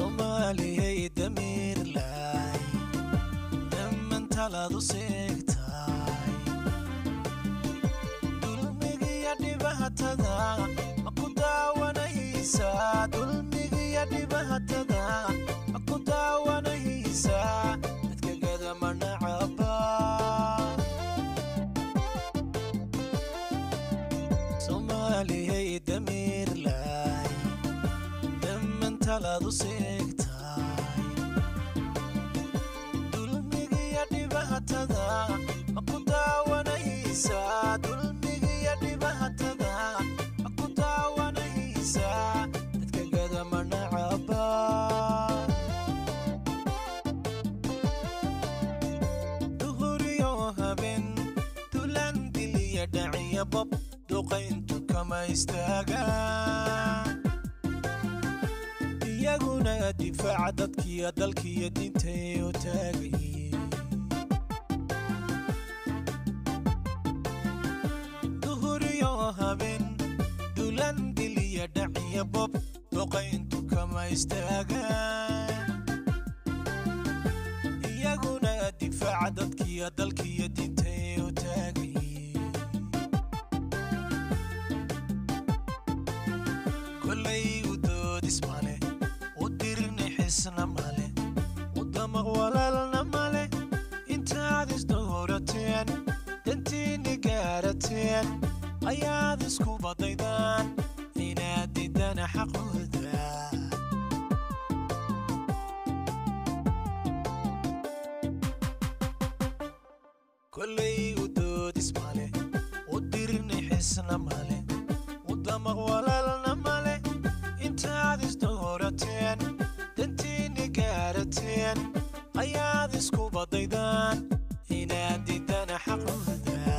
soomaaliyay damiirlay dhammantaladu seegtaay dulmigiyo dhibaatada ma ku daawanaysaa dulmigiyo dhibaatada ma ku daawanaysaa dadka gadama nacaba soomaaliyay damiirlay dhammantaladu seegtaay dulmigiyo dhibaatada ma ku daawanaysaa dulmigiyo dhibaatada ma ku daawanaysaa dadka gadama nacaba duhuriyo habeen dulan diliya dhaciya bob duqayntu kama istaagaan iyaguna difaaca dadkiyo dalkiyo diintay u taagayiin duhuriyo habeen dulan diliya dhaciya bob duqayntu kama istaagaan iyaguna difaaca dadkiyo dalkiyo diintay u taagayiin kolay u doodis male u dirni xisna male u damaq walaalna male intaad isdhowrateen dantiinni gaarateen ayaad isku badaydaan inaad didana xaqooda kolay u doodis male u dirni xisna male u damaq walaalna male intaad isdhowrateen dantiinni gaarateen ayaad isku badaydaan inaad didana xaqooda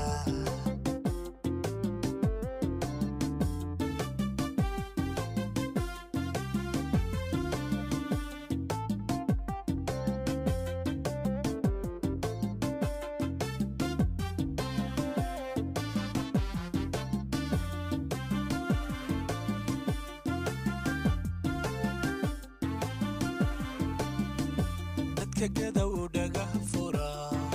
dadka gadow dhaga fura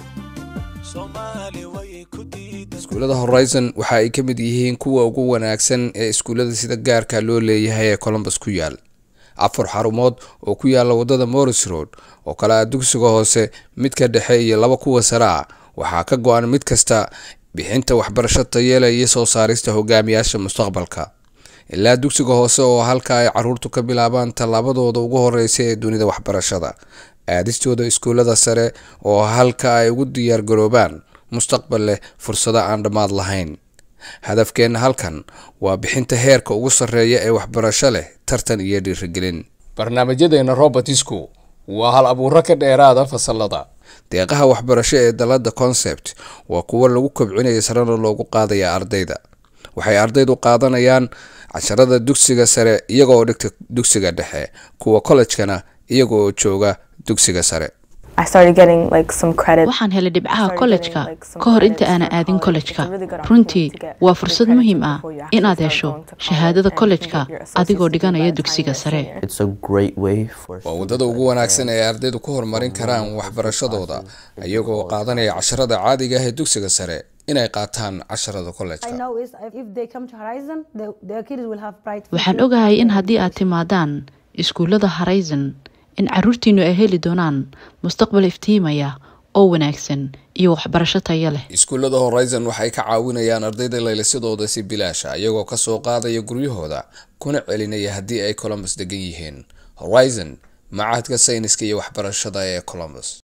soomaali way ku diidan iskuullada horizon waxa ay ka mid yihiin kuwa ugu wanaagsan ee iskuullada sida gaarka loo leeyahay ee colombus ku yaal afar xarumood oo ku yaala wadada morris road oo kale ah dugsiga hoose midka dhexe iyo laba kuwa sare ah waxaa ka go-an mid kasta bixinta waxbarasho tayeela iyo soo saarista hogaamiyaasha mustaqbalka ilaa dugsiga hoose oo halka ay caruurtu ka bilaabaan tallaabadooda ugu horeysa ee dunida waxbarashada aadistooda iskuullada sare oo halka ay ugu diyaargaroobaan mustaqbal leh fursado aan dhammaad lahayn hadafkeenna halkan waa bixinta heerka ugu sarreeya ee waxbarasho leh tartan iyo dhiirigelin barnaamijyadeena robertisku waa hal abuuro ka dheeraada fasalada deeqaha waxbarasho ee dalada concept waa kuwo lagu kobcinaya sarena loogu qaadaya ardayda waxay ardaydu qaadanayaan casharada dugsiga sare iyagoo dhigta dugsiga dhexe kuwa kollejkana iyagoo jooga dugsiga sare I started getting like some credit. waxaan helay dhibcaha Started kollejka getting, like, some ka hor credits inta aanan for aadin college. kollejka It's a really good runtii opportunity to get waa good fursad credits muhiim ah before you actually inaad start hesho going to college shahaadada and you can kollejka get your associate's adigoo degree by dhiganaya the time dugsiga you're a sare senior. It's a great way for waa students wadada like ugu wanaagsan parents ee ardaydu ku horumarin karaan waxbarashadooda iyagoo qaadanaya casharada caadiga ah ee dugsiga sare inay qaataan casharada I kollejka know is if if they come to Horizon, the, their kids will have bright waxaan future. ogahay in haddii aad timaadaan iskuullada horizon in caruurtiinu ay heli doonaan mustaqbal iftiimaya oo wanaagsan iyo waxbarasho tayo leh iskuullada horizon waxay ka caawinayaan ardayda laylisadooda si bilaasha iyagoo kasoo qaadaya guryahooda kuna celinaya haddii ay columbus degan yihiin horizon macahadka sayniska iyo waxbarashada ee columbus